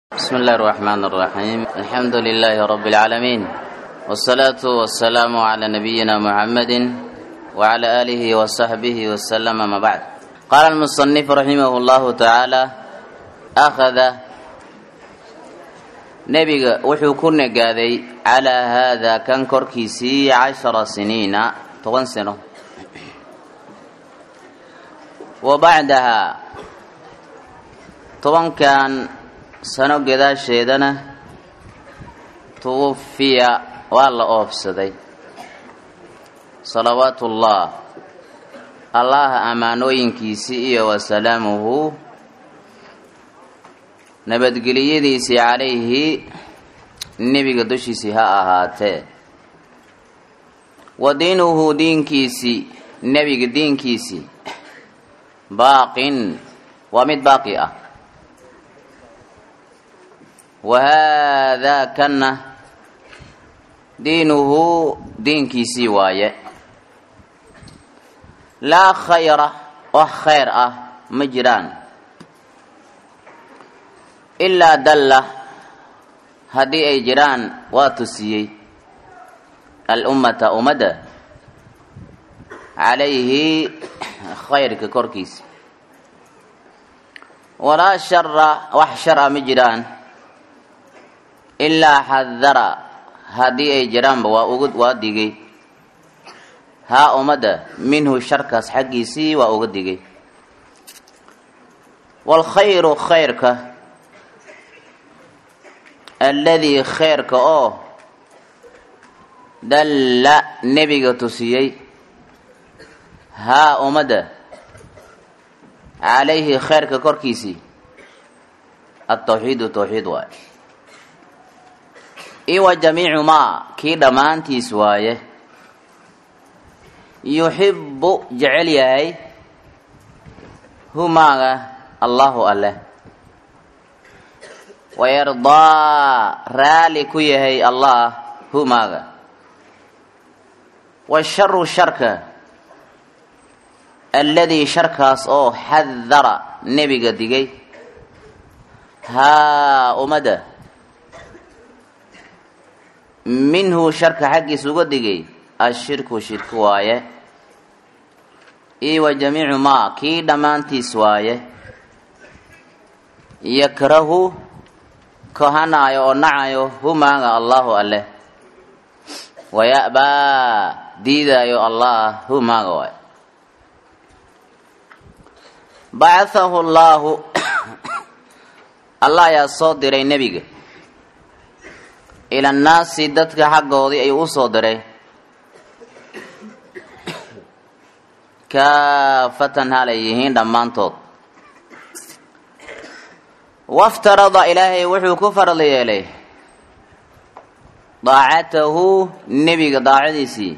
بسم الله الرحمن الرحيم الحمد لله رب العالمين والصلاة والسلام على نبينا محمد وعلى آله وصحبه وسلم ما بعد قال المصنف رحمه الله تعالى أخذ nebiga wuxuu ku negaaday calaa haadaa kan korkiisii cashara siniina toban sano wa bacdahaa tobankan sano gadaasheedana tuwufiya waa la oofsaday salawaatu ullah allaha ammaanooyinkiisii iyo wasalaamuhu nabadgeliyadiisii calayhi nebiga dushiisii ha ahaatee wa diinuhu diinkiisii nebiga diinkiisii baaqin waa mid baaqi ah wa haadaa kanna diinuhu diinkiisii waaye laa khayra wax khayr ah ma jiraan ilaa dalla haddii ay jiraan waa tusiyey alummata ummadda calayhi khayrka korkiisa walaa shara wax shar a ma jiraan ilaa xadara haddii ay jiraanba waa uga waa digay haa ummadda minhu sharkaas xaggiisii waa uga digay waalkhayru khayrka alladii kheyrka oo dalla nebiga tusiyey haa ummadda calayhi kheyrka korkiisii altawxiidu tawxiid waaye iwa jamiicu maa kii dhammaantiis waaye yuxibbu jecel yahay humaaga allahu alleh wayardaa raali ku yahay allah humaaga washaru sharka alladii sharkaas oo xadara nebiga digay haa ummadda minhu sharka xaggiis uga digay ashirku shirki waaye iyo wa jamiicu maa kii dhammaantiis waaye yakrahu kohanaayo oo nacayo humaaga allahu alleh waya'baa diidaayo allah humaaga waay bacahahu llaahu allah ayaa soo diray nebiga ila annaasi dadka xaggoodii ayuu u soo diray kaafatan halay yihiin dhammaantood waftarada ilaahay wuxuu ku farad yeelay daacatahu nebiga daacadiisii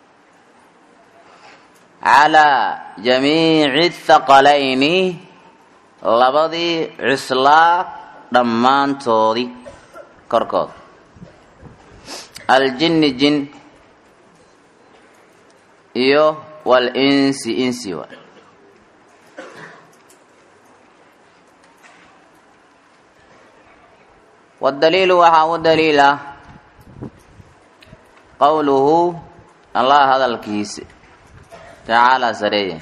calaa jamiici thaqalayni labadii cuslaa dhammaantoodii korkood aljinni jin iyo walinsi insi wa wadaliilu waxaa u daliila qowluhu allah hadalkiisa tacaalaa sareeye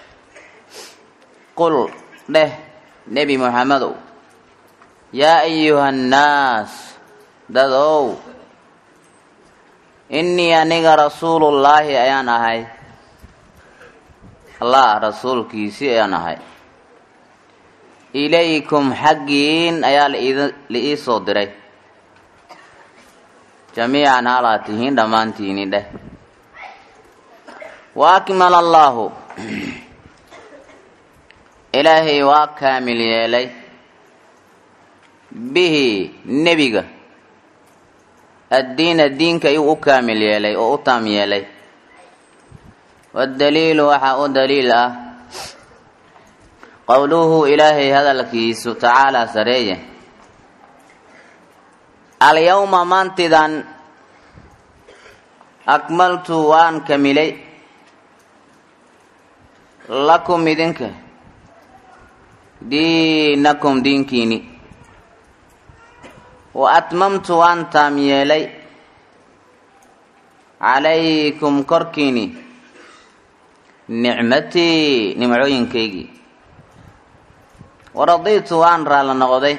qul dheh nebi muxamedow yaa ayuha annaas dadow innii aniga rasuulullaahi ayaan ahay allah rasuulkiisii ayaan ahay ilaykum xaggiin ayaa la ii soo diray jamiican halaa tihiin dhammaantiini dheh wa akmala allaahu ilaahay waa kaamil yeelay bihi nebiga addiina diinka ayuu u kaamil yeelay oo u taam yeelay waddaliilu waxaa u daliil ah qowluhu ilaahay hadalkiisu tacaalaa sareeye alyawma maantidan akmaltu waan kamilay lakum idinka diinakum diinkiini wa atmamtu waan taam yeelay calaykum korkiini nicmatii nimcooyinkaygii waradiitu waan raalla noqday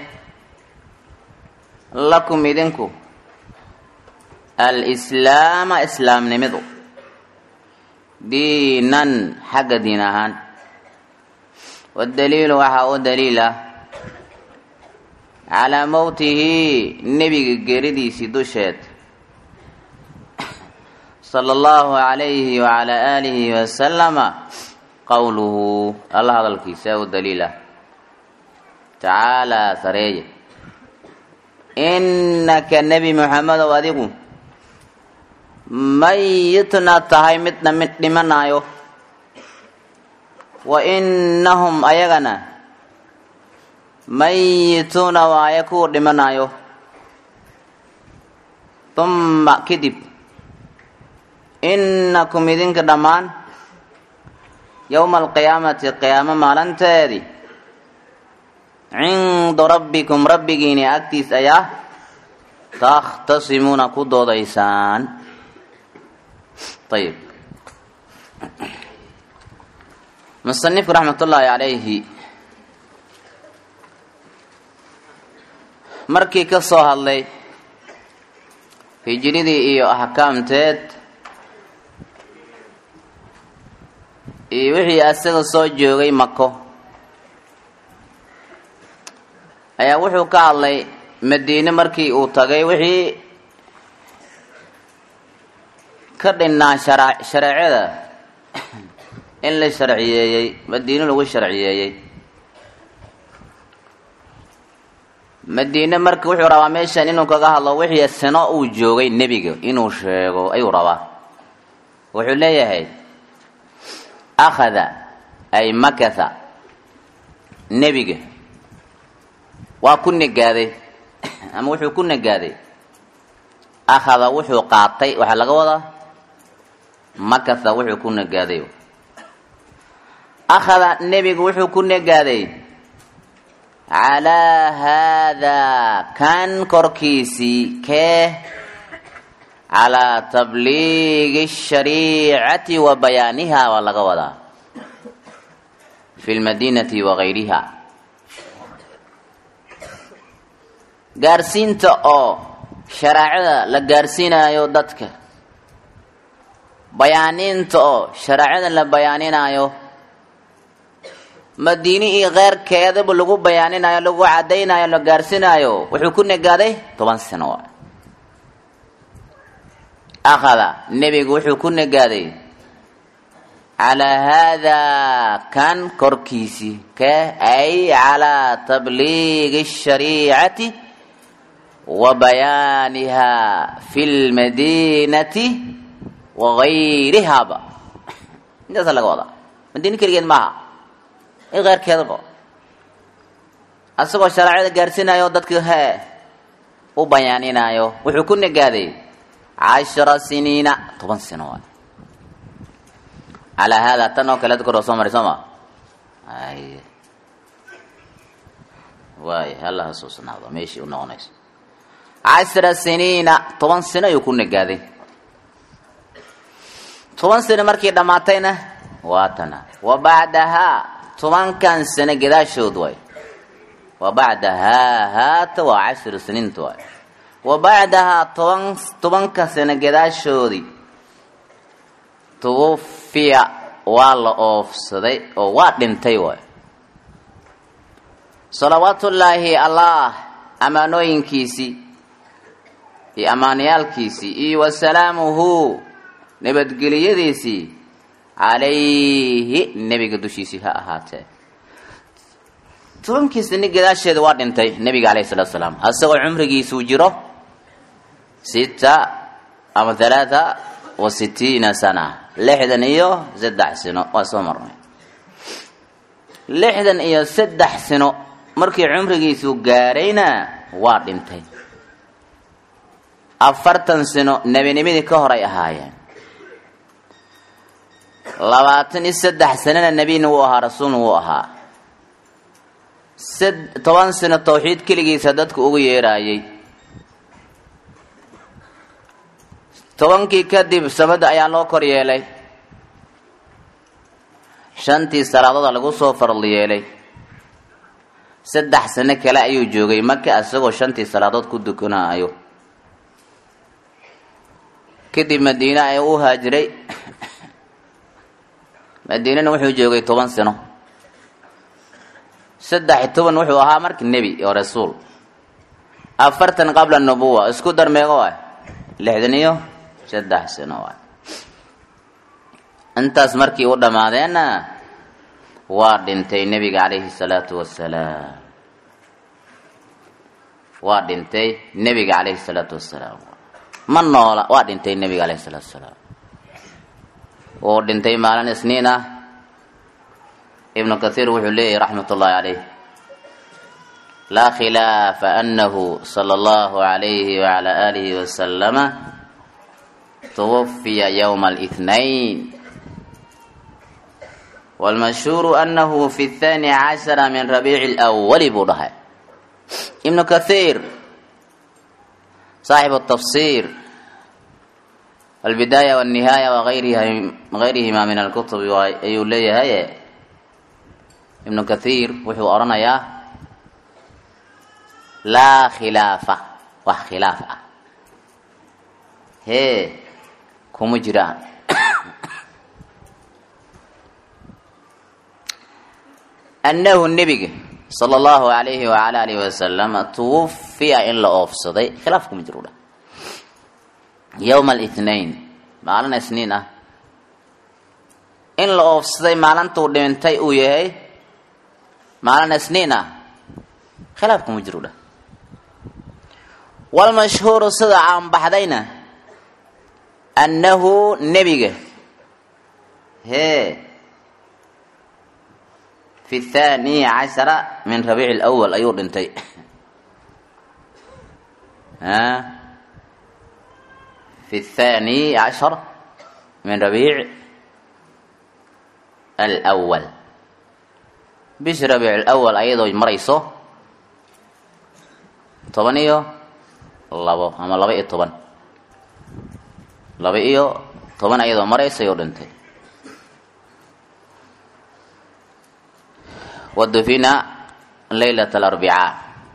lakum idinku alislaama islaamnimidu diinan xagga diin ahaan waddaliilu waxaa u daliil ah calaa mowtihi nebiga geeridiisii dusheed sala allahu calayhi wacalaa aalihi wasalama qowluhu alla hadalkiisa u daliila tacaalaa sareeye innaka nebi moxamedow adigu mayitna tahay midna mid dhimanaayo wa innahum ayagana mayituuna waaye kuwa dhimanaayo humma kadib innakum idinka dhammaan yowma alqiyaamati qiyaamo maalinteedii cinda rabbikum rabbigiini agtiis ayaa takhtasimuuna ku doodaysaan ayib musanifku raxmat ullaahi calayhi markii ka soo hadlay hijiradii iyo axkaamteed iyo wixii asaga soo joogay mako ayaa wuxuu ka hadlay madiine markii uu tagay wixii ka dhinnaa shara shareecada in la sharciyeeyey madiine lagu sharciyeeyey madiine marka wuxuu rabaa meeshan inuu kaga hadlo wixii sano uu joogay nebiga inuu sheego ayuu rabaa wuxuu leeyahay akhada ay makatha nebiga waa ku negaaday ama wuxuu ku negaaday akhada wuxuu qaatay waxaa laga wadaa makatha wuxuu ku negaaday akhada nebigu wuxuu ku negaaday calaa haadaa kan korkiisii kee calaa tabliigi shariicati wa bayaaniha waa laga wadaa fi lmadiinati wa gayriha gaarsiinta oo shareecada la gaarsiinayo dadka bayaaniinta oo shareecada la bayaaninaayo madiine iyo keyrkeedaba lagu bayaaninayo lagu cadaynayo la gaarsinaayo wuxuu ku negaaday toban sano akhada nebigu wuxuu ku negaaday calaa haadaa kan korkiisii kee ay calaa tabliigi shariicati wa bayaaniha fi lmadiinati wa gayrihaba intaasa laga wadaa madiine keligeed maaha in keyrkeedaba asagoo shareecada gaarsiinayo dadka hee u bayaaninaayo wuxuu ku negaaday cashara siniina toban sano waay calaa haadaa tan oo kale kor soo maray soo ma ay waay hala hasuusnaado meeshii u noqonayso cashara siniina toban sano ayuu ku negaaday toban sano markii dhammaatayna waa tana wa bacdahaa tobankan sano gadaashood waay wa bacdahaa haata waa cashiru siniinta waay wa bacdahaa toban tobanka sano gadaashoodii tuwufiya waa la oofsaday oo waa dhintay waay salawaatullaahi allah ammaanooyinkiisii iyo ammaanayaalkiisii iyo wasalaamuhu nabadgeliyadiisii calayhi nebiga dushiisii ha ahaatee tobankii sani gadaasheeda waa dhintay nebiga alayhi salatu salaam asagoo cumrigiisuu jiro sita ama halaatha wa sitiina sana lixdan iyo saddex sino waa soo marnay lixdan iyo saddex sino markii cumrigiisuu gaarayna waa dhintay afartan sino nebinimadii ka horay ahaayeen labaatan iyo saddex sanana nebina wuu ahaa rasuulna wuu ahaa toban sano tawxiid keligiisa dadka ugu yeeraayay tobankii kadib samada ayaa loo kor yeelay shantii salaadooda lagu soo farli yeelay saddex sano kale ayuu joogay maka isagoo shantii salaadood ku dukanaayo kadib madiine ayuu u haajiray madiinana wuxuu joogay toban sano saddex iyo toban wuxuu ahaa marka nebi oo rasuul afartan qabla nubuwa isku dar meego waay lixdan iyo saddex sano waay intaas markii u dhammaadeenna waa dhintay nebiga calayhi salaatu wasalaam waa dhintay nebiga calayhi salaatu wasalaam ma noola waa dhintay nebiga calayhi salaatu wasalaam wuu dhintay maalin isniin ah ibnu kathiir wuxuu leeyahy raxmat ullahi calayh laa khilaafa anahu sala allahu alayhi wacala aalihi wasalama tuwafiya yowma alithnain wاlmashhuuru anahu fi اthani cashara min rabiici اlأwali buu dhahay ibnu kathiir saaxibu tafsir albidaaya wاlnihaaya wagayrihima min alkutubi ayuu leeyahay ibnu kathiir wuxuu odhanayaa laa khilaafa wax khilaaf ah hee kuma jiraan annahu nebiga sala allahu alayhi wacala alihi wasalama tuwafiya in la oofsaday khilaaf kuma jiro dhah yowma alithnain maalin isniin ah in la oofsaday maalintuu dhintay uu yahay maalin isniin ah khilaaf kuma jiro dhah walmashhuuru sida caanbaxdayna annahu nebiga hee fi thani cashara min rabiici lwal ayuu dhintay fi thani cashar min rabiic alwal bishi rabiic alwal ayadoo marayso toban iyo labo ama laba iyo toban laba iyo toban ayadoo maraysa ayuu dhintay wadufina laylat alarbicaa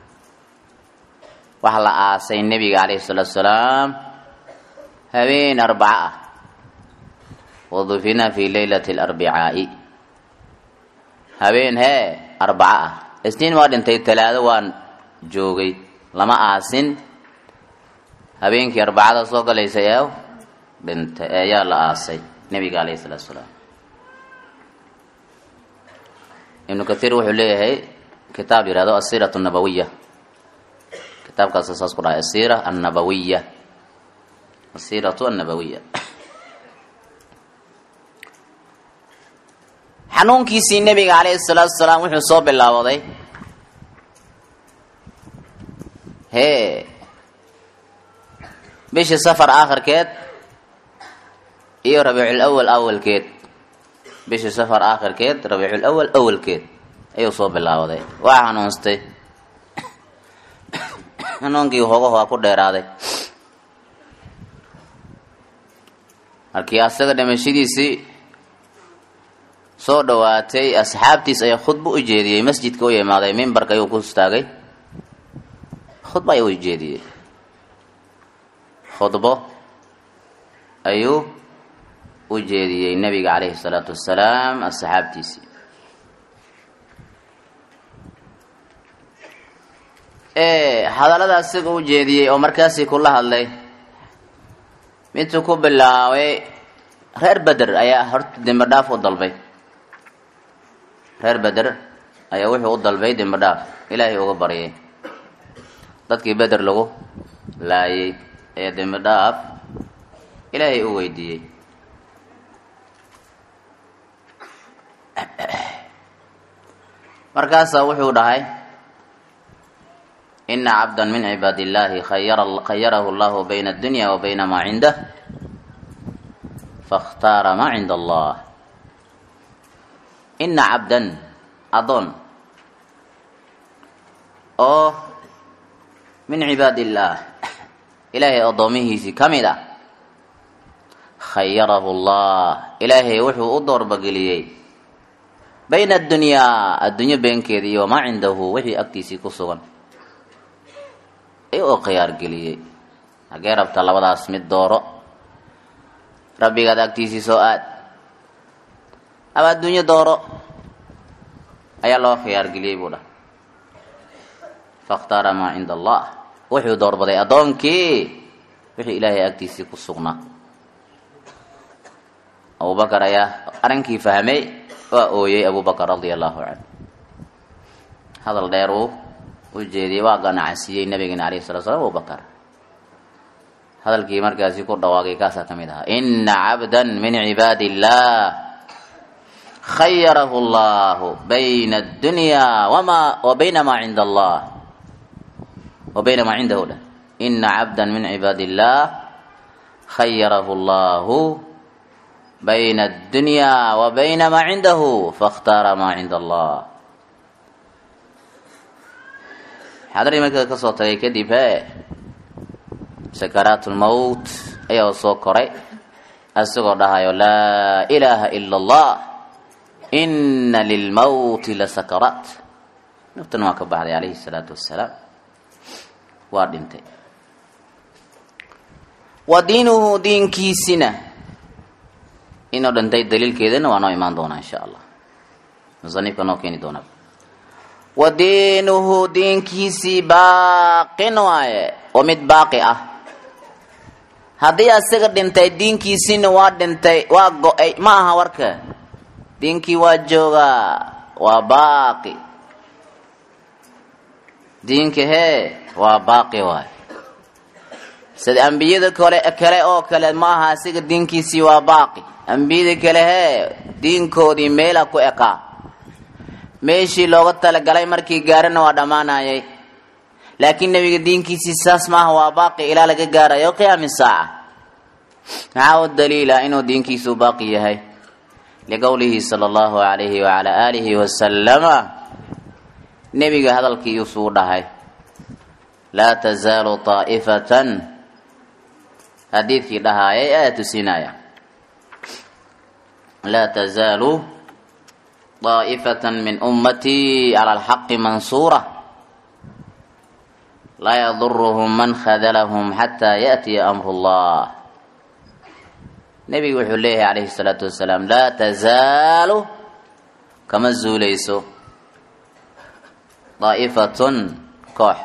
waxaa la aasay nebiga calayhi salaatu salaam habeen arbaca ah wadufina fi laylati alarbicaa'i habeen hee arbaca ah isniin waa dhintay talaado waan joogay lama aasin habeenkii arbacada soo galaysa ee dhintay ayaa la aasay nebiga calayhi salaatu salaam ibnu kathiir wuxuu leeyahay kitaab yihahdo asiirat annabawiya kitaabkaas saas ku dhahay asiira annabawiya asiiratu annabawiya xanuunkiisii nebiga calayhi salaatu salaam wuxuu soo bilaabaday hee bishii safar aakhirkeed iyo rabiicul awal awalkeed bishii safar aakhirkeed rabiicul awal awalkeed ayuu soo bilaabaday waa xanuunstay xanuunkii hogaho waa ku dheeraaday markii asaga dhimashadiisii soo dhowaatay asxaabtiis ayaa khudbo u jeediyey masjidka u yimaaday mimbarka ayuu ku istaagay khudbo ayuu ujeediyey khudbo ayuu u jeediyey nebiga calayhi salaatu wasalaam asxaabtiisii hadallada asiga u jeediyey oo markaasii kula hadlay midtuu ku bilaabay reer beder ayaa horta dembi dhaaf u dalbay reer beder ayaa wuxuu u dalbay dembi dhaaf ilaahay uga baryay dadkii beder lagu laayay ayaa dembi dhaaf ilaahay u weydiiyey markaasaa wuxuu dhahay ina cabda min cibaad illahi khayarahu llahu bayna addunya wa bayna maa cindah fakhtaara maa cinda allah ina cabdan adoon oo min cibaad illaah ilaahay addoomihiisii ka mid ah khayarahu llah ilaahay wuxuu u doorbageliyey bayna addunyaa addunyo beenkeeda iyo wamaa cindahu wixii agtiisii ku sugan ayuu u khiyaargeliyey hagee rabta labadaas mid dooro rabbigaad agtiisii soo aad ama addunyo dooro ayaa loo khiyaargeliyey buu dhah fakhtaara maa cinda allah wuxuu doorbaday addoonkii wixii ilaahay agtiisii ku sugnaa abubakar ayaa arrinkii fahmay waa ooyey abubakar radia allahu canhu hadal dheer uu u jeediyey waa ganacsiiyey nabigeena alayhi salatu slam abubakar hadalkii markaasi ku dhawaaqay kaasaa ka mid ahaa ina cabda min cibaadi illah khayarahu llahu bayna addunya wama wa bayna maa cinda allah wa bayna maa cindahu dheh ina cabda min cibaadi illah khayarahu llahu bayna addunya wa bayna maa cindahu fakhtaara maa cinda allah xadarii marka ka soo tagay kadib he sakaraat lmowt ayaa soo koray isagoo dhahayo laa ilaaha ila allah ina lilmowti la sakaraat naftan waa ka baxday calayhi salaatu wassalaam waa dhintay wa diinuhu diinkiisina inuu dhintay daliilkeedana waa noo imaan doonaa insha allah musanifka noo keeni doonaa wa diinuhu diinkiisii baaqin waaye oo mid baaqi ah haddii asaga dhintay diinkiisiina waa dhintay waa go-ay ma aha warka diinkii waa joogaa waa baaqi diinka hee waa baaqi waaye sida ambiyada kale kale oo kale ma aha asiga diinkiisii waa baaqi ambiyada kale hee diinkoodii meela ku ekaa meeshii looga talagalay markii gaarana waa dhammaanayay laakiin nebiga diinkiisii saas maaha waa baaqi ilaa laga gaarayo qiyaami saaca maxaa u daliila inuu diinkiisu baaqi yahay liqowlihi sala allahu alayhi wacala aalihi wasalama nebiga hadalkii usuu dhahay laa tazaalu taa'ifatan xadiidkii dhahaayay ayaa tusinaya laa tazaalu طaa'ifata min ummatii cala alxaqi mansuura laa yaduruhum man khadalahum xataa yaأtiya amru اllah nebigu wuxuu leeyahay calayhi الsalaatu wasalaam laa tazaalu kama zuulayso daa'ifatun koox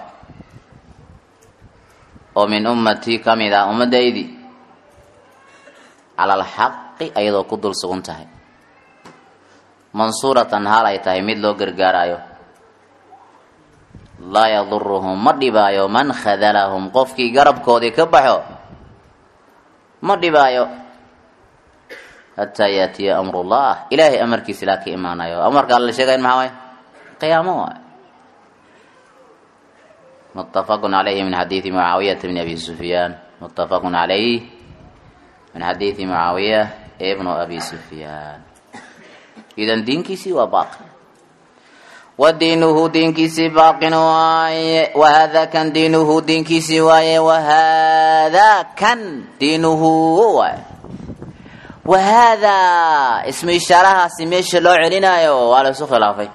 oo min ummatii ka mid ah ummaddaydii cala alxaqi ayadoo ku dul sugan tahay mansuuratan haal ay tahay mid loo gargaarayo laa yaduruhum ma dhibaayo man khadalahum qofkii garabkoodii ka baxo ma dhibaayo hataa yaatiya amrullah ilaahay amarkiisa ilaa ka imaanayo amarka alla sheegayn maxaa waay qiyaamo waay mutafaqun calayhi min xadiidi mucaawiyata bni abi sufyaan mutafaqun calayh min xadiidi mucaawiya ibnu abi sufyaan idan diinkiisii waa baaqi wa diinuhu diinkiisii baaqin waaye wahada kan diinuhu diinkiisii waaye wahada kan diinuhu waaye wahaadaa ismu ishaarahaasi meesha loo celinayo waa la isu khilaafay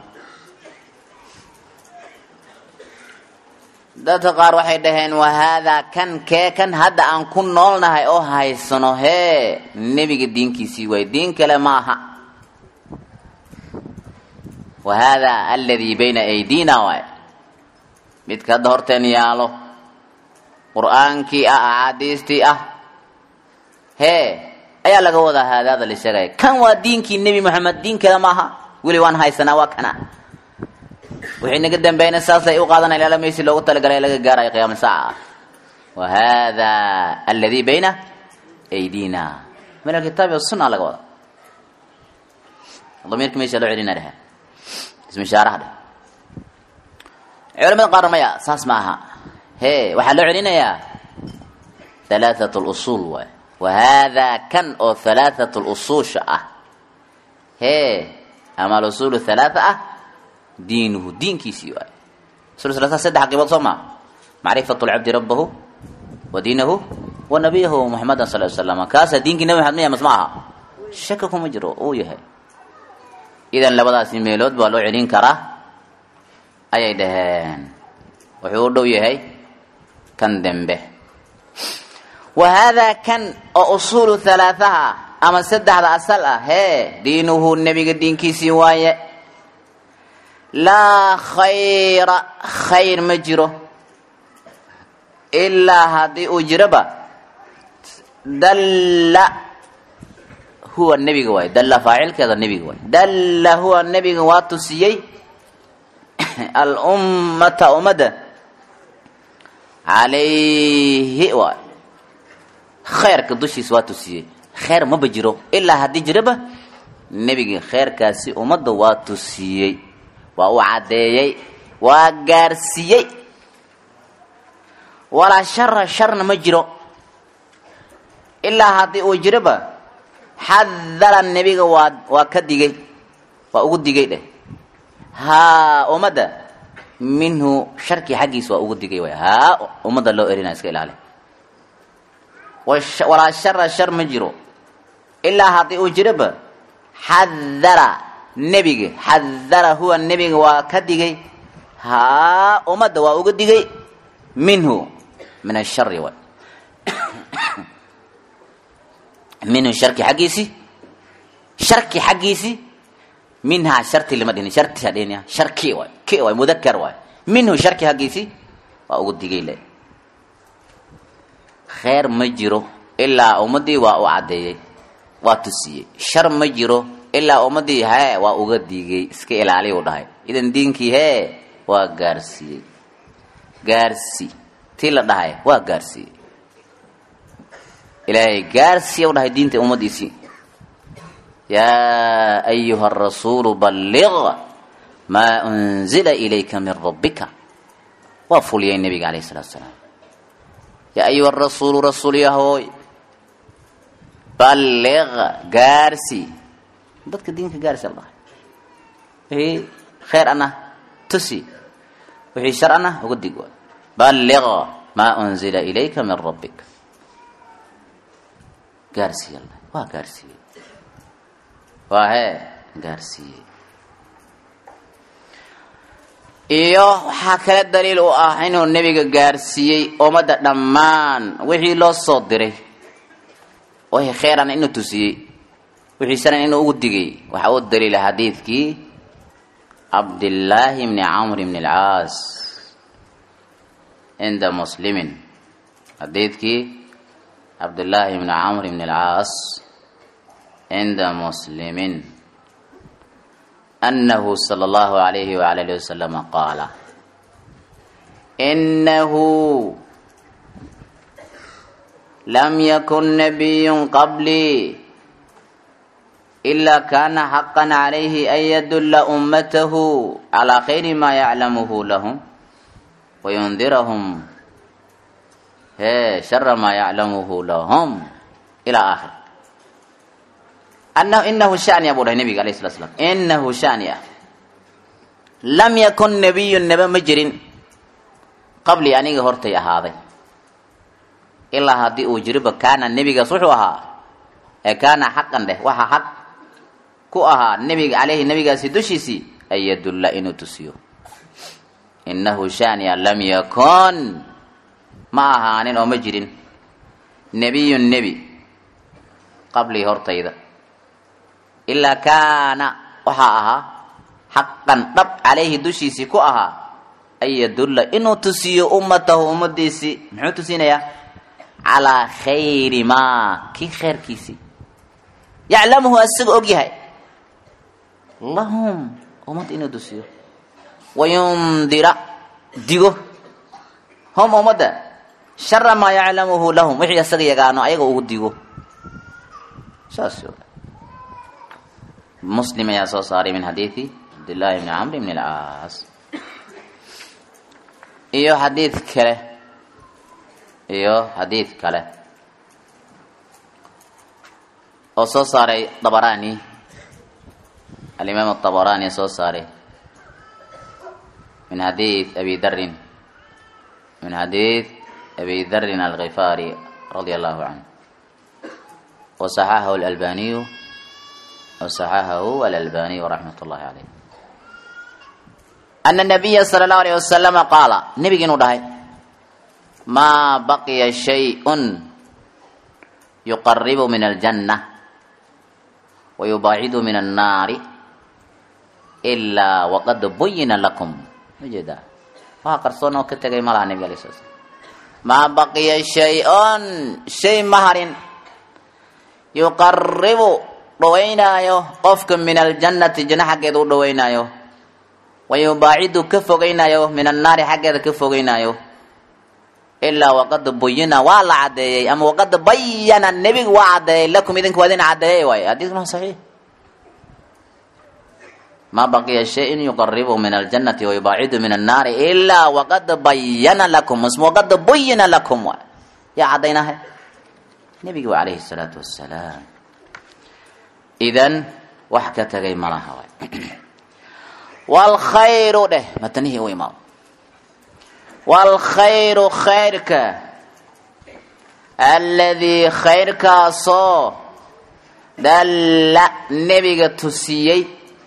dadka qaar waxay dhaheen wahaadaa kan kee kan hadda aan ku noolnahay oo haysano hee nebiga diinkiisii waay diin kale ma aha wahaadaa aladii bayna aydiina waay midka hadda horteen yaalo qur-aankii ah axaadiistii ah hee ayaa laga wadaa haadaada la sheegaya kan waa diinkii nebi moxamed diin kale ma aha weli waan haysanaa waa kana wixii naga dambeeyna saasay u qaadanaya ilaa meeshii loogu talagalay laga gaarayo qiyaama saaca wa hada alladii bayna aydina min alkitaabi wasunna laga wada damiirka meesha loo celina dhaha ismu ishaaraha dheh culamada qaar maya saas ma aha he waxaa loo celinayaa halaatat lusuul waay wa hada kan oo halaatat lusuusha ah hee ama alusuul halaata ah diinuhu diinkiisii waay usul salasa saddex qiibood soo maa macrifatu lcabdi rabbahu wa diinahu wa nabiyahu muxamedan sal ly slam kaasaa diinkii nabi maxamed miya mas ma aha shaka kuma jiro uu yahay idan labadaasi meelood baa loo celin karaa ayay dhaheen wuxuu u dhow yahay kan dembe wa haadaa kan oo usuulu halaathaha ama saddexda asal ah hee diinuhu nebiga diinkiisii waaye laa khayra khayr ma jiro ilaa haddii uu jiroba dalla huwa nebiga waaye dalla faacilkeeda nebiga waaye dalla huwa nebiga waa tusiyey alummata ummadda calayhi waay khayrka dushiisa waa tusiyey khayr maba jiro ilaa haddii jiraba nebiga khayrkaasi ummadda waa tusiyey waa u caddeeyey waa gaarsiiyey walaa shara sharna ma jiro ilaa haddii uu jiroba xadara nebiga waa waa ka digay waa ugu digay dheh haa ummadda minhu sharkii xaggiisa waa ugu digay way haa ummadda loo erinaya iska ilaali walaa shara shar ma jiro ilaa haddii uu jiroba xadara nebiga xadara huwa nebiga waa ka digay haa ummadda waa uga digay minhu min ashari way minhu sharki xaggiisi sharki xaggiisi minhaa sharti lama dhihin sharti ha dhihin sharki waay ki waay mudakar waay minhu sharki xaggiisi waa ugu digay le khayr ma jiro ilaa ummaddii waa u caddeeyey waa tusiyey shar ma jiro ilaa ummaddii hee waa uga digay iska ilaaliy u dhahay idan diinkii hee waa gaarsiiyey gaarsi tii la dhahay waa gaarsiiyey ilaahay gaarsiiya u dhahay diinta ummaddiisii yaa ayuha arasuulu balliq maa unzila ilayka min rabbika waa fuliyay nebiga calayhi salatu salaam yaa ayuha arasuulu rasuul yahooy balliq gaarsi dadka diinka gaarsi la dhahay wixii khayr ana tusi wixii shar ana uga dig waay balliq maa unzila ilayka min rabbika gaarsiiya la waa gaarsiiyey waa hee gaarsiiyey iyo waxaa kale daliil u ah inuu nebiga gaarsiiyey ummadda dhammaan wixii loo soo diray wixii khayran inuu tusiyey wixii sharan inuu ugu digay waxaa u daliila xadiidkii cabdillaahi bni camr bni alcaas cinda muslimin xadiidkii cabdillaahi bni camr bni alcaas cinda muslimin أنه صلى الله عليه وعلى آله وسلم قال إنه لم يكن نبي قبلي إلا كان حقا عليه أن يدل أمته على خير ما يعلمه لهم وينذرهم شر ما يعلمه لهم إلى آخر أنه إنه شأن أبو النبي عليه الصلاة والسلام إنه شأن لم يكن نبي نبي مجر قبل أن هرتي هذا إلا هذه أجرب كان النبي صحوها كان حقا له وها حق كوها النبي عليه النبي سيدوشيسي أن يدل إنه تسيو إنه شأن لم يكن معها أن مجر نبي النبي قبل هرتي ذا ilaa kaana waxaa ahaa xaqan dhab calayhi dushiisii ku ahaa an yadulla inuu tusiyo ummatahu ummadiisii muxuu tusinayaa calaa khayri maa kii khayrkiisii yaclamuhu asaga og yahay lahum ummadda inuu tusiyo wayundira digo hum ummadda shara maa yaclamuhu lahum wixii asaga yagaano ayaga ugu digo saas مسلم يا صاري من حديث عبد الله بن عمرو بن العاص iyo xadiid kale iyo xadiid kale oo soo saaray dabarani alimaam الطabarani soo saaray min xadiid abi darin min xadiid abi darin alghifaari radia allahu canhu wasaxahahu alalbaniyu wasaxahahu alalbaniyu raxmat ullahi caleyh ana nabiya sala allahu alayh wasalama qaala nebigi inuu dhahay maa baqiya shay-un yuqaribu min aljanna wayubaacidu min annaari ilaa waqad buyina lakum majeedaa waxa qarsoon oo ka tegay ma laha nebig alay sala slam maa baqiya shay-un shay ma harin yuqaribu dhawaynaayo qofka min aljannati janno xaggeeda u dhawaynaayo wayubaacidu ka fogeynaayo min annaari xaggeeda ka fogeynaayo ilaa waqad buyina waa la caddeeyey ama waqad bayana nebigu waa caddeeyey lakum idinka waa idin caddeeyey waay xadiiskuna saxiix ma baqiya shayin yuqaribu min aljannati wayubaacidu min annaari ilaa waqad bayana lakum isma waqad buyina lakum waay yaa caddaynahay nebigi wa calayhi salaatu wassalaam idan wax ka tagay malaha waay waalkhayru dheh matanihii u imaado waalkhayru khayrka aladii khayrkaasoo dalla nebiga tusiyey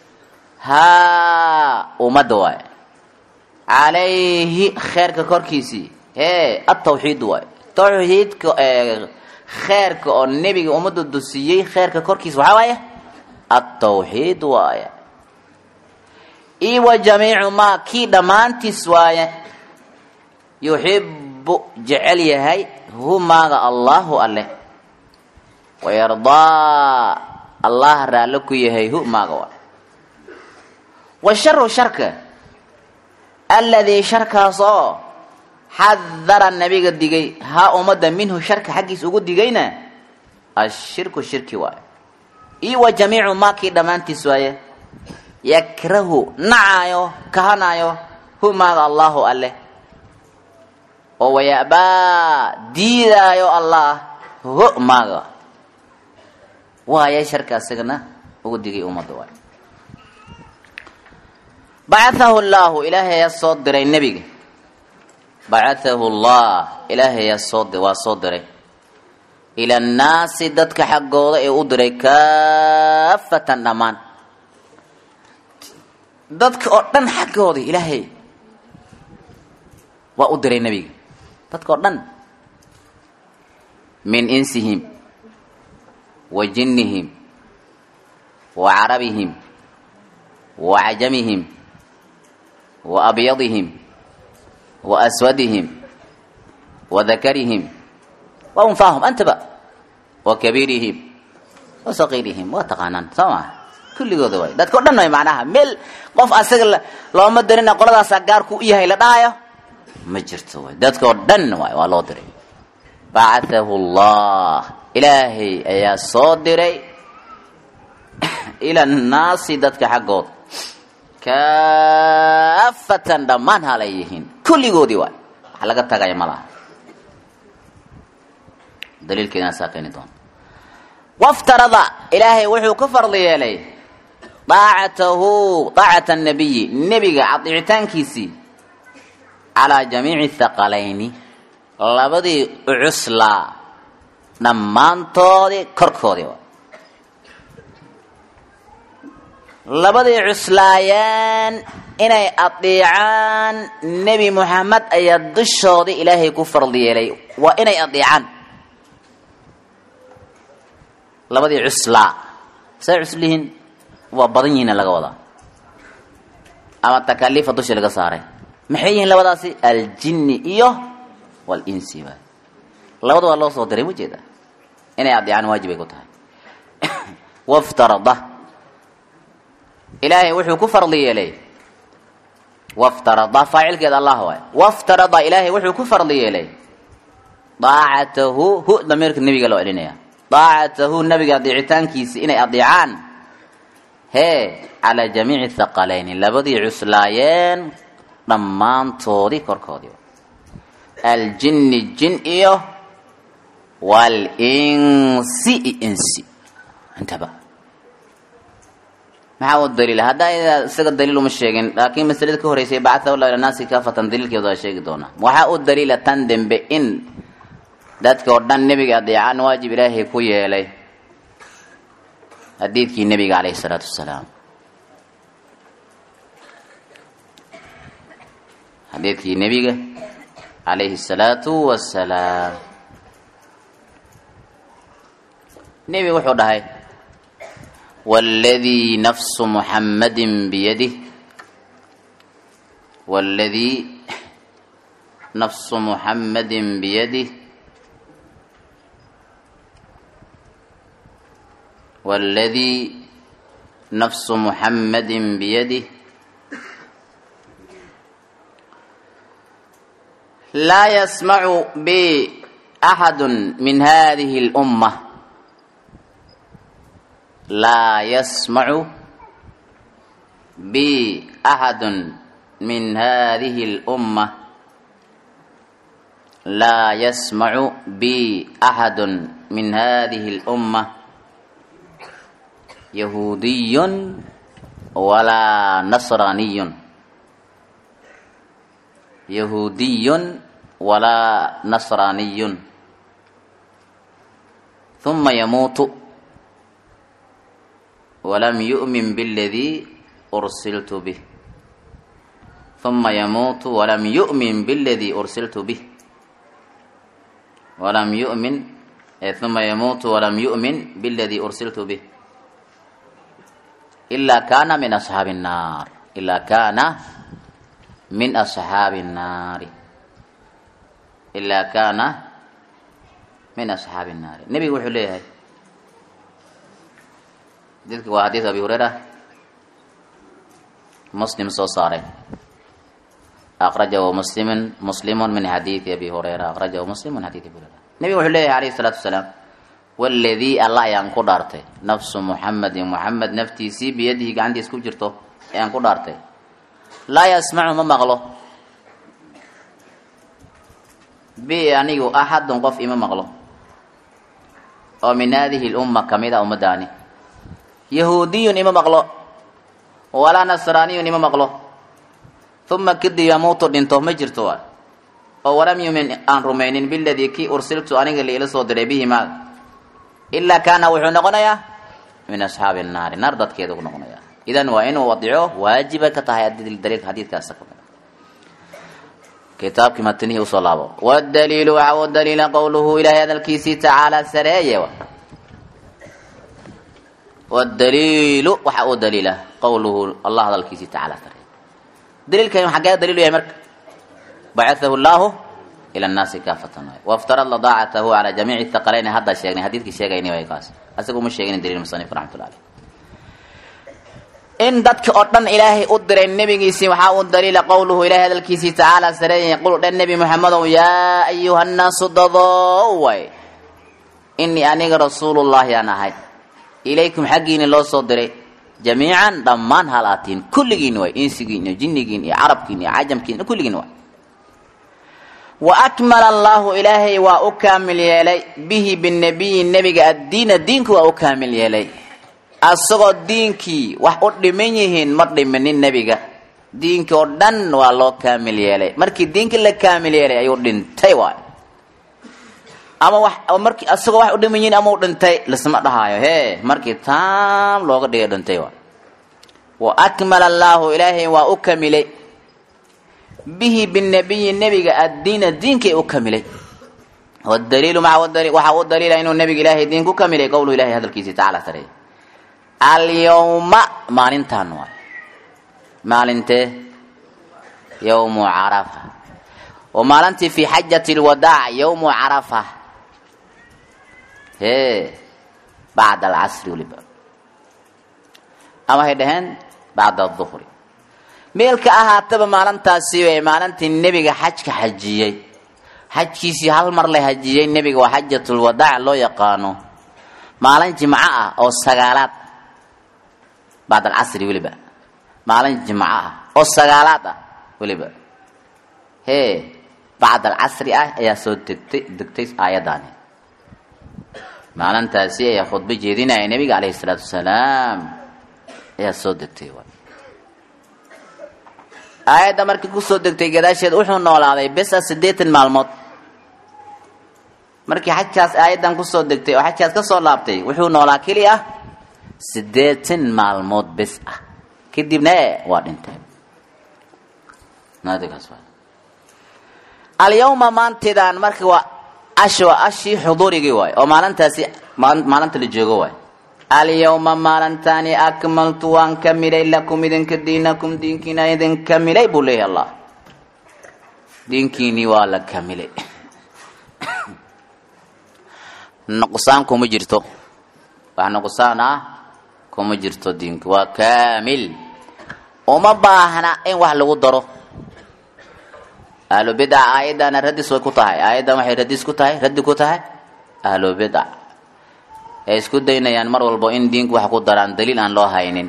haa ummadda waay calayhi kheyrka korkiisii hee atawxiid waay tawxiidka kheyrka oo nebiga ummadda tusiyey kheyrka korkiisa waxaa waaye atawxiid waaye io wa jamiicu maa kii dhammaantiis waaye yuxibu jecel yahay hu maaga allahu alleh wayardaa allah raallo ku yahay hu maaga waay washaru sharka aladii sharkaas oo xadara nabiga digay haa ummadda minhu sharka xaggiis ugu digayna ashirku shirki waaye io wa jamiicu maa kii dhammaantiis waaye yakrahu nacaayo kahanaayo hu maaga allahu alleh oo wayabaa diidaayo allah ho maaga waaye sharka asagana ugu digay ummadda waay bacathahu llahu ilaahay ayaa soo diray nebiga bacathahu llah ilaahay ayaa soo waa soo diray ila annaasi dadka xaggooda ee u diray kaafatan dhammaan dadka oo dhan xaggooda ilaahay waa u diray nebiga dadka oo dhan min insihim wa jinnihim wa carabihim wa cajamihim wa abyadihim wa aswadihim wa dakarihim wa unfaahum antaba wa kabiirihim wa saqiirihim waa taqaanaan soo maa kulligooda waay dadka o dhan way macnaha meel qof asaga looma dirina qoladaasaa gaarku u yahay la dhahayo ma jirto waay dadka oo dhan waay waa loo diray bacathahu llah ilaahay ayaa soo diray ila annaasi dadka xaggood kaafatan dhammaan halay yihiin kulligoodii waay wax laga tagaya ma laha daliilkeedana saa keeni doona waftarada ilaahay wuxuu ka fardi yeelay daacatahu daacata nabiyi nebiga cadicitaankiisii calaa jamiici thaqalayni labadii cuslaa dhammaantoodii korkoodii labadii cuslaayeen inay adeecaan nebi moxamed ayaa dushoodii ilaahay ku fardi yeelay waa inay adeecaan labadii cuslaa say cuslihiin waa badan yihiina laga wadaa ama takaaliifa dusha laga saaray maxay yihiin labadaasi aljinni iyo walinsi waay labada waa loo soo diray ma jeeda inay adeecaan waajib ay ku tahay waftarada ilaahay wuxuu ku fardi yeelay waftarada faacilkeeda allah waay waftarada ilaahay wuxuu ku fardi yeelay daacatahu hu damiirka nebiga loo celinaya daacatahu nabiga adeecitaankiisi inay adeecaan hee calaa jamiici thaqalayni labadii cuslaayeen dhammaantoodii korkoodii aljinni jin iyo walinsi i insi intaba maxaa u daliila haddaa isaga daliil uma sheegin laakiin masalada ka horeysay bacathahu llah ila naasi kaafatan daliilkeedu waa sheegi doonaa waxaa u daliila tan dembe in dadka oo dhan nebiga adeecaan waajib ilaahay ku yeelay xadiidkii nebiga calayhi isalaatu wasalaam xadiidkii nebiga calayhi asalaatu wasalaam nebiga wuxuu dhahay waaladii nafsu muxammadin biyadih waaladii nafsu muxammadin biyadih والذي نفس محمد بيده لا يسمع بي أحد من هذه الأمة لا يسمع بي أحد من هذه الأمة لا يسمع بي أحد من هذه الأمة يهودي ولا نصراني يهودي ولا نصراني ثم يموت ولم يؤمن بالذي أرسلت به ثم يموت ولم يؤمن بالذي أرسلت به ولم يؤمن ثم يموت ولم يؤمن بالذي أرسلت به إلا كان من أصحاب النار إلا كان من أصحاب النار إلا كان من أصحاب النار النبي يقول ليه ذلك وحديث أبي هريرة مسلم صوصاري أخرجه مسلم مسلم من حديث أبي هريرة أخرجه مسلم من حديث أبي هريرة النبي يقول ليه عليه الصلاة والسلام waladii allah ayaan ku dhaartay nafsu muxamedin muxamed naftiisii biyadihi gacantiis ku jirto ayaan ku dhaartay laa yasmacu ma maqlo bi anigu axadun qof ima maqlo oo min haadihi lumma kamid a ummadaani yahuudiyun ima maqlo walaa nasraaniyun ima maqlo uma kadib yamuutu dhinto ma jirto oo walam yumin aan rumaynin biladii kii ursiltu aniga liila soo diray bihi maaga ilaa kaana wuxuu noqonayaa min asxaabi naari naar dadkeeda ku noqonaya idan waa inuu wadico waajiba ka tahay daliilka xadiidkaas kitaabkii matinihii usoo laabo wadaliilu waxa u daliila qowluhu ilahay hadalkiisii tacaala sareeye wadaliilu waxa uu daliila qowluhu allah hadalkiisii tacaala sareeye daliilkan xaggee daliilu yahay marka bacathahu llaahu ila nnaasi kaafatan waay waftarada daacatahu calaa jamiici thaqalayn hadda sheegnay xadiidkii sheegayni way kaas asaga uma sheegin daliil musanif raxmatullah aleyh in dadka oo dhan ilaahay u diray nebigiisii waxaa u daliila qowluhu ilahay hadalkiisii tacaala sareeyay qul dhan nebi moxamedow yaa ayuha nnaasu dadow way inii aniga rasuulullaahi aan ahay ilaykum xaggiini loo soo diray jamiican dhammaan halaatiin kulligiin way insigiin iyo jinnigiin iyo carabkiin iyo cajamkiin kulligiin way wa akmala allaahu ilaahay waa u kaamil yeelay bihi binabiyi nebiga addiina diinku waa u kaamil yeelay asagoo diinkii wax u dhiman yihiin ma dhiminin nebiga diinkii oo dhan waa loo kaamil yeelay markii diinkii la kaamil yeelay ayuu dhintay waay ama wax markii asagoo wax u dhiman yihiin ama u dhintay lisma dhahaayo hee markii taam looga dhigay dhintay waay wa akmala allaahu ilaahay waa u kamilay bihi binabiyi nebiga addiina diinkay u kamilay wadaliilu waxaa u daliila inuu nebiga ilaahay diin ku kamilay qowlu ilahay hadalkiisii tacala sareey alyawma maalintan waay maalintee yawmu carafa oo maalintii fi xajati lwadaac yawmu carafa hee bacda alcasri weliba ama hay dhaheen bacda aduhri meelka ahaataba maalintaasi way maalintii nebiga xajka xajiyey xajkiisii hal mar la hajiyey nebiga waa xajatulwadaac loo yaqaano maalin jimco ah oo sagaalaad bacd alcasri weliba maalin jimco ah oo sagaalaad ah weliba hee bacd alcasri ah ayaa soo degtay degtay aayaddaani maalintaasi ayaa khudbo jeedinaya nebiga calayhi isalaatu wasalaam ayaa soo degtay aayadda markii kusoo degtay gadaasheed wuxuu noolaaday besa siddeetan maalmood markii xajkaas aayaddan kusoo degtay oo xajkaas ka soo laabtay wuxuu noolaa keli ah siddeetan maalmood bes ah kadibna e waa dhintay naadigaas waa alyawma maantidaan marka waa ash waa ashii xuduurigii waay oo maalintaasi maalinta la joogo waay alyawma maalintaani akmaltu waan kamilay lakum idinka diinakum diinkiina idin kamilay buu leeyahy allah diinkiinii waa la kamilay nuqsaan kuma jirto wax nuqsaan ah kuma jirto diinka waa kaamil uma baahna in wax lagu daro ahlu bidca aayadana radis way ku tahay aayaddan waxay radis ku tahay raddi ku tahay ahlu bidca ay isku daynayaan mar walbo in diinku wax ku daraan daliil aan loo haynin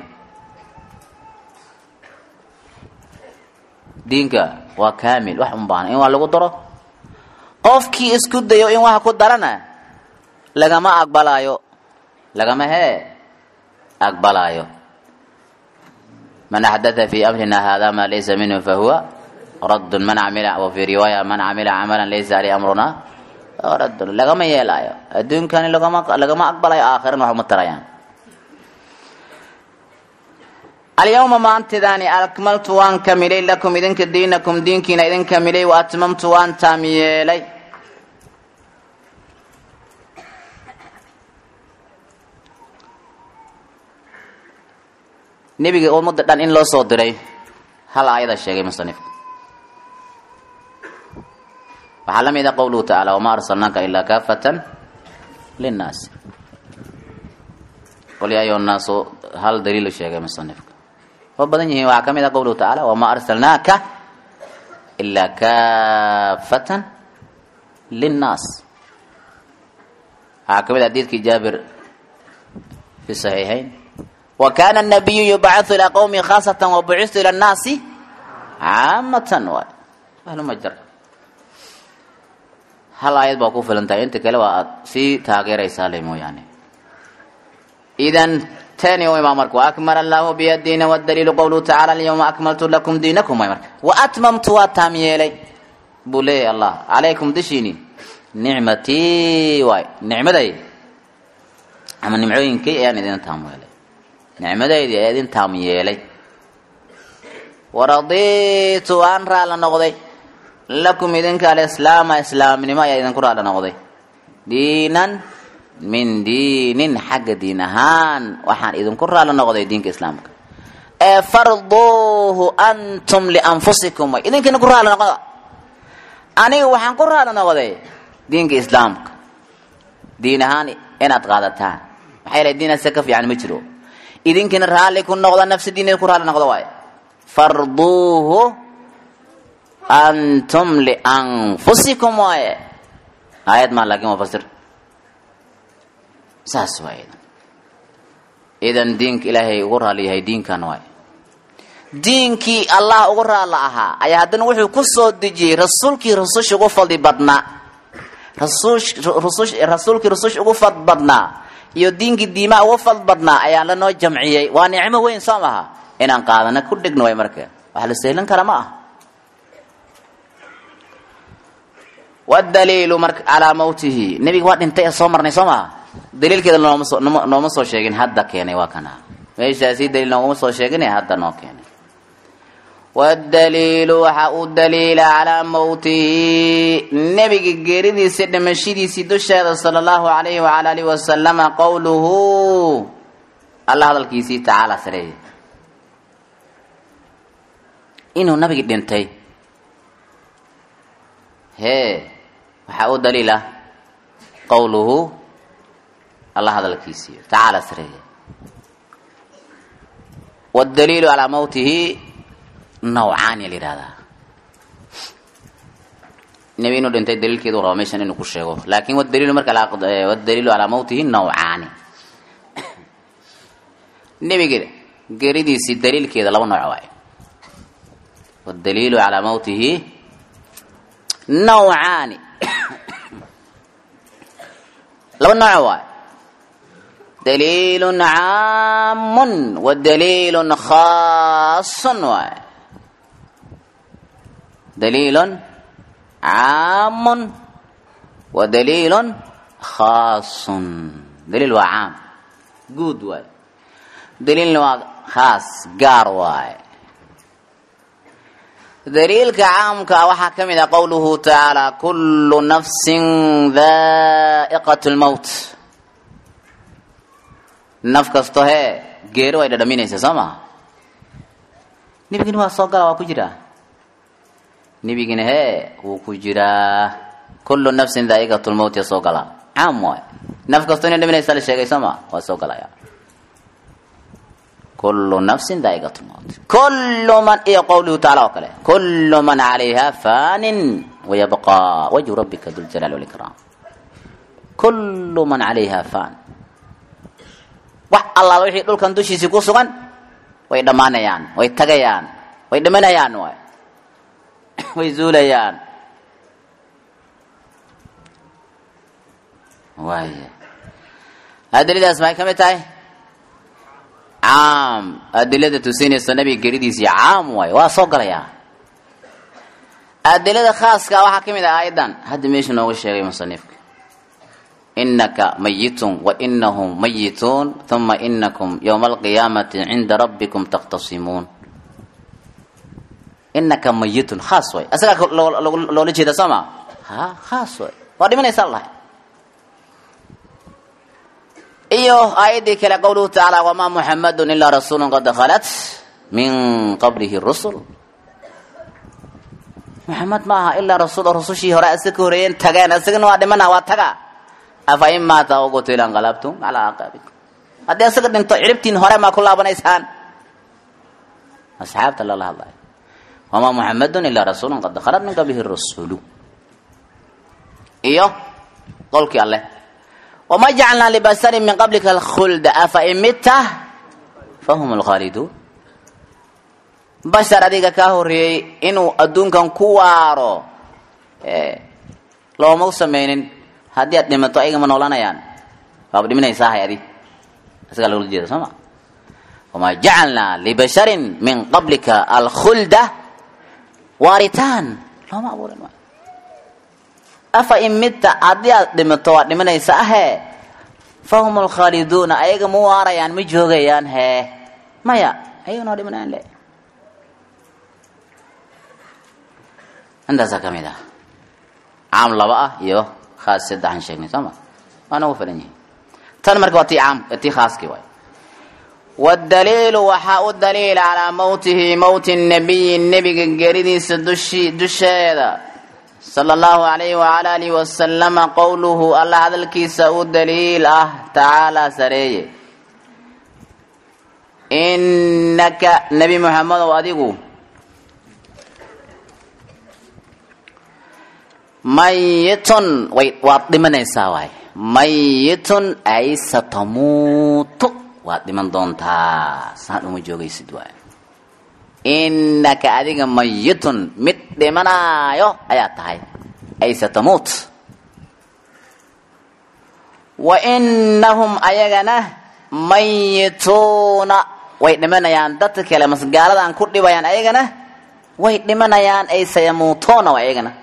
diinka waa kaamil wax uma baahna in wax lagu daro qofkii isku dayo in wax ku darana lagama aqbalaayo lagama hee aqbalaayo man axdatha fi amrina hada ma laysa minhu fahuwa radd man amila wa fi riwaaya man camila camalan laysa aleyh amruna raddun lagama yeelaayo adduunkani lagama lagama aqbalayo aakhirana wax uma tarayaan alyawma maantidaani akmaltu waan kamilay lakum idinka diinakum diinkiina idin kamilay wa atmamtu waan taam yeelay nebiga ummadda dhan in loo soo diray hal aayada sheegay musanifku waxaa la mid a qowluhu tacaala wamaa arsalnaaka ilaa kaafatan linnaasi qul yaa ayuha nnaasu hal daliilu sheegay musanifka oo badan yihiin waxaa ka mid a qowluhu tacaala wamaa arsalnaaka ilaa kaafatan linnaas waxaa ka mid a xadiidkii jaabir fi saxiixayn wa kana anabiyu yubcathu ilaa qowmi khaasatan wabucistu ila annaasi caamatan waay ahluma jar hal aayad baa ku filan tahay inta kale waa aad sii taageeraysaa le mooyaane idan tani way maa marka waakmala allahu biya diina wadaliilu qowluhu tacala alyawma akmaltu lakum diinakum way marka waatmamtu waa taam yeelay buu leeyahy allah calaykum dushiini nicmatii waay nicmaday ama nimcooyinkay ayaan idin taam yeelay nicmadaydii ayaa idin taam yeelay waraditu aan raalla noqday lakum idinka alislaama islaamnimo ayaa idinku raalla noqday diinan min diinin xagga diin ahaan waxaan idinku raalla noqday diinka islaamka ee farduuhu antum lianfusikum way idinkina ku raalla noqda aniga waxaan ku raalla noqday diinka islaamka diin ahaan inaad qaadataan maxaa yeelay diin ase ka fiican ma jiro idinkina raalli ku noqda nafsadiina ku raalli noqda waaye farduuhu antum lianfusikum waaye aayad maa laakiin waa fasir saas waa idan idan diinka ilaahay ugu raali yahay diinkan waaye diinkii allah ugu raalla ahaa ayaa haddana wuxuu ku soo dejiyey rasuulkii rususha ugu fadli badnaa rasuulkii rususha ugu fad badnaa iyo diinkii diimaa ugu fad badnaa ayaa lanoo jamciyey waa nicmo weyn soo maha inaan qaadana ku dhigno way marka wax la sehlan kara ma ah wadaliilu marka calaa mawtihi nebiga waa dhintay ee soo marnay soo maha daliilkeeda nooma soo nooma soo sheegin hadda keenay waa kana meeshaasi daliil nooguma soo sheegin ee hadda noo keenay wadaliilu waxa uu daliila calaa mawtihi nebiga geeridiisa dhimashadiisii dusheeda sala allahu alayhi wala alihi wasalama qowluhu alla hadalkiisii tacaala sareeye inuu nabigi dhintay hee waxaa u daliila qowluhu alla hadalkiisii tacaala sareeye wdaliilu calaa mawtihi nawcaan ya la yihahdaa nebi inuu dhintay daliilkeedu raba meeshan inuu ku sheego laakin wadaliilu marka wadaliilu calaa mawtihi nawcaani nebiga geridiisii daliilkeeda laba nooc waaye wadaliilu calaa mawtihi nawcaani laba nooc waaye daliilun caamun wa daliilun khaasun waaye daliilun caamun wa daliilun khaasun daliil waa caam guud waaye daliilna waa khaas gaar waaye daliilka caamka waxaa ka mid ah qowluhu tacaala kullu nafsin daa'iqat lmowt naf kasto hee geeri way dhadhaminaysa soo maha nebigina waa soo gala waa ku jiraa nebigina hee wuu ku jiraa kullu nafsin daa'iqat lmowt ya soo galaa caam waay naf kasto inay dhaminaysa la sheegay soo maa waa soo galaya kullu nafsin daa'iqat lmowt kullu man iyo qowluhu tacaala oo kale kullu man calayha fanin wayabqaa wajhu rabbika duljalaali walikraam kullu man calayha fan wax allaala wixii dhulkan dushiisii ku sugan way dhammaanayaan way tagayaan way dhimanayaan waay way zuulayaan waaya adiladaas maxay ka mid tahay caam adilada tusinaysa nabiga geridiisii caam waay waa soo galayaa adilada khaaska waxaa ka mid ah aayadan hadda meesha nooga sheegay musanifka inaka mayitun wa inahum mayituun uma inakum yowma alqiyaamati cinda rabbikum takhtasimuun inaka mayitun khaas way asagaa loola jeeda soo ma ha khaas way waa dhimanaysaa lahay iyo aayaddii kale qowluhu tacaala wamaa muxamadun ilaa rasuulu qad khalat min qablihi rusul muxamed ma aha ilaa rasuul oo rusushii hore isaga ka horeeyeen tageen isagana waa dhimana waa taga afa in maata aw qutila inqalabtum calaa aqaabikum haddii isaga dhinto ciribtiin hore maa ku laabanaysaan asxaabta lala hadlayo wamaa muxamadun ilaa rasuulu qad khalat min qablihi rusulu iyo qolkii alleh wma jacalnaa libasarin min qablika alkhulda afa in midta fahum lkhaaliduun bashar adiga kaa horeeyey inuu adduunkan ku waaro looma samaynin haddii aad dhimato ayagama noolanayaan waaba dhiminaysaa hay adi isagaa lagula jeeda soo ma wamaa jacalnaa libasharin min qablika alkhulda waaritaan looma abuurin afa in midta haddii aad dhimato waad dhimanaysa ahe fahum alkhaaliduuna ayaga ma waarayaan ma joogayaan hee maya ayaga noo dhimanayaan le intaasaa ka mid ah caam laba ah iyo khaas saddexan sheegnay soo ma waa nagu filan yihin tan marka waa tii caam tii khaaskii waay wdaliilu waxaa u daliil calaa mowtihi mowti nabiyi nebiga geridiisa dushi dusheeda sala allahu alayhi wala alihi wasalama qowluhu alla hadalkiisa u daliil ah tacaalaa sareeye innaka nebi moxamedow adigu mayitun way waad dhimanaysaa waay mayitun ay satamuutu waad dhiman doontaa saan uma joogaysid waay innaka adiga mayitun mid dhimanaayo ayaa tahay ay satamuut wa innahum ayagana mayituuna way dhimanayaan dadka kale mas gaaladan ku dhibayaan ayagana way dhimanayaan ay sayamuutuuna ayagana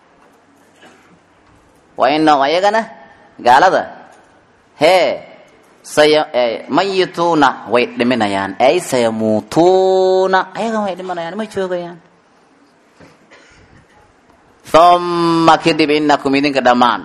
wa innahum ayagana gaalada hee mayituuna way dhiminayaan ay sayamuutuuna ayagan way dhimanayaan ma joogayaan uma kadib inakum idinka dhammaan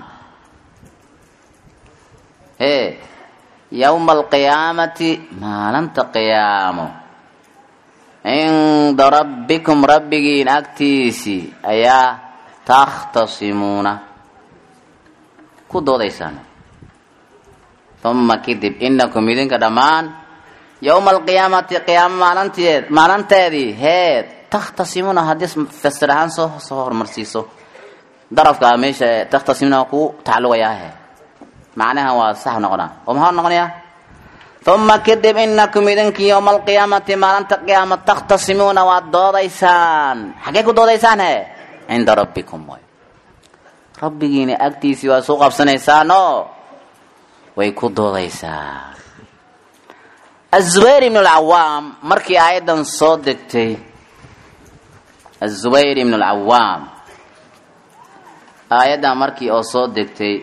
e yowma alqiyaamati maalinta qiyaamo cinda rabbikum rabbigiin agtiisii ayaa takhtasimuuna ku doodaysaan uma kadib inakum idinka dhammaan yowma alqiyaamati qiyaamo maalinteed maalinteedii hee takhtasimuuna haddii fasir ahaan soo soo hormarsiiso darafka meesha takhtasimuuna ku tacalluqayaahe macnaha waa sax noqonaa oo maxaa noqonayaa uma kadib inakum idinkii yowma alqiyaamati maalinta qiyaama takhtasimuuna waad doodaysaan xaggee ku doodaysaan he cinda rabbikum way rabbigiina agtiisii waa soo qabsanaysaanoo way ku doodaysaa azubayr ibn alcawaam markii aayaddan soo degtay azubayr ibn alcawaam aayaddan markii oo soo degtay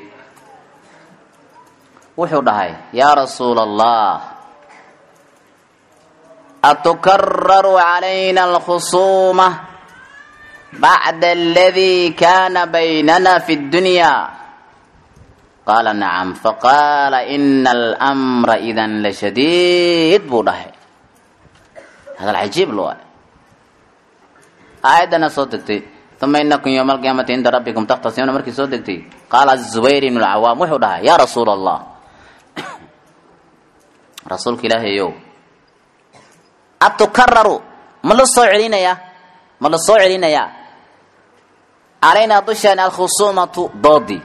wuxuu dhahay yaa rasuula allah atukararu calayna alkhusuuma bacda aladii kaana baynana fi اddunya qaala nacam faqaala ina almra idan lashadiid buu dhahay hadal cajiib lo aayaddana soo degtay uma inakum yowma alqiyaamati cinda rabbikum takhtasimuuna markii soo degtay qaala zubayr ibnu lcawaam wuxuu dhahay yaa rasuula allah rasuulka ilaahayow atukararu ma la soo celinayaa ma la soo celinayaa calaynaa dushaan alkhusuumatu doodii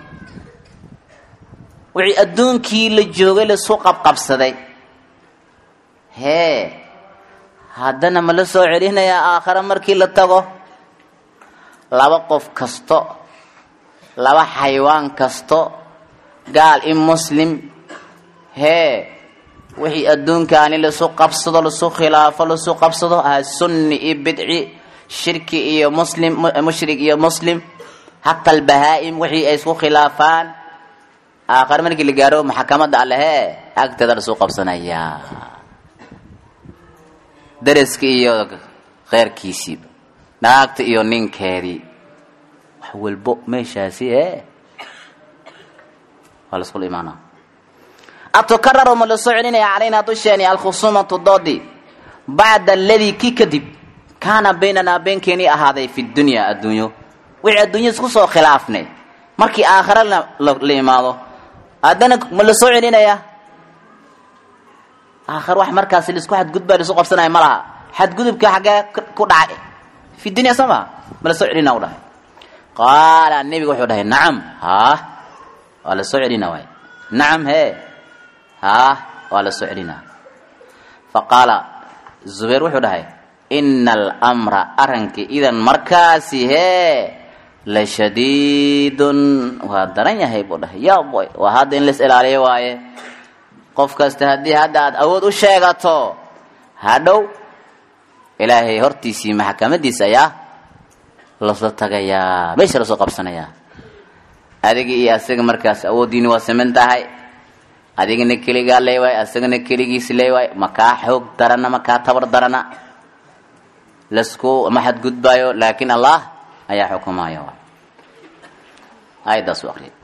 wixii adduunkii la joogay laisu qabqabsaday hee haddana ma la soo celinayaa aakhare markii la tago laba qof kasto laba xaywaan kasto gaal i muslim hee wixii adduunkaani laisu qabsado laisu khilaafo laisu qabsado ah sunni iyo bidci shirki iyo muslim mushrik iyo muslim hata albahaa-im wixii ay isku khilaafaan aakhare markii la gaaro maxkamadda alle hee agteeda laisu qabsanayaa daraski iyo kheyrkiisiiba naagta iyo ninkeedii wax walbo meeshaasi ee waa la iskula imaanaa atukararu ma la soo celinaya calaynaa dusheeni alkhusuumatu doodi bacda aladii kii kadib kaana baynanaa beenkeenii ahaaday fi dunyaa adduunyo wixii adduunya isku soo khilaafnay markii aakhare la imaado haddana ma la soo celinaya aakhare wax markaasi laisku xadgudbaa laisu qabsanaya ma laha xadgudubka xaggee ku dhacay fi dunya soo maa ma la soo celina u dhahay qaala nebiga wuxuu dhahay nacam haa waa la soo celina waay nacam hee haa waa la soo celinaa faqaala zubayr wuxuu dhahay ina almra arankii idan markaasi hee la shadiidun waa daran yahay buu dhahay ya boy waa hadda in lais ilaaliyo waaye qof kasta haddii hadda aad awood u sheegato hadhow ilaahay hortiisii maxkamadiisa ayaa lasla tagayaa meesha lasoo qabsanayaa adiga iyo asaga markaas awooddiini waa siman tahay adigana keligaa leewaay asagana keligiis leewaay makaa xoog darana makaa tabar darana lasku ma xadgudbaayo laakiin allah ayaa xukumaya aayaddaas u aqriyay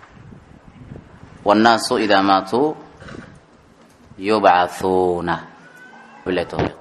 wannaasu idaa maatuu yubcathuuna bilahi tawfiiq